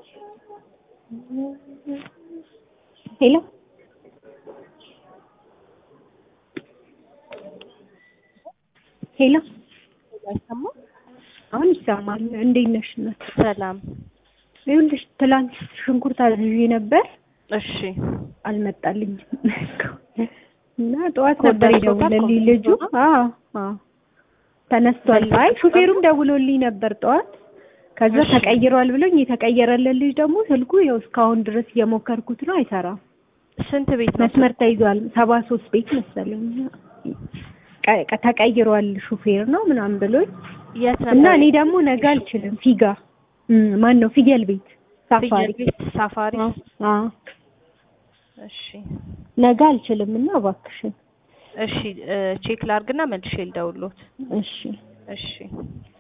ሄሎ ሄሎ አይሰማም? አሁን ይሰማል። እንዴት ነሽ እናት? ሰላም። ይኸውልሽ ትላንት ሽንኩርት አዝዤ ነበር እሺ አልመጣልኝም እና ጠዋት ኮድ ነበር ደርሶታል? የደወለልኝ ኮድ ልጁ። ደርሶታል? አዎ አዎ ተነስቷል። መልሶ አይ ተቀበሉ? ሹፌሩም ደውሎልኝ ነበር ጠዋት። ከዛ እሺ። ተቀይሯል ብሎኝ የተቀየረለት ልጅ ደግሞ ስልኩ ይኸው እስካሁን ድረስ እየሞከርኩት ነው፣ አይሰራም። ስንት ቤት ነው? መስመር ተይዟል። ሰባ ሶስት ቤት መሰለኝ ቀ- ቀ- ተቀይሯል ሹፌር ነው ምናምን ብሎኝ የት ነበር? እና እኔ ደግሞ ነገ አልችልም። ፊጋ እም፣ ማን ነው ፍየል ቤት ሳፋሪ ፍየል ቤት ሳፋሪ። አዎ፣ አዎ። እሺ ነገ አልችልም እና እባክሽን እሺ እ ቼክ ላርግና መልሼ ልደውልዎት። እሺ እሺ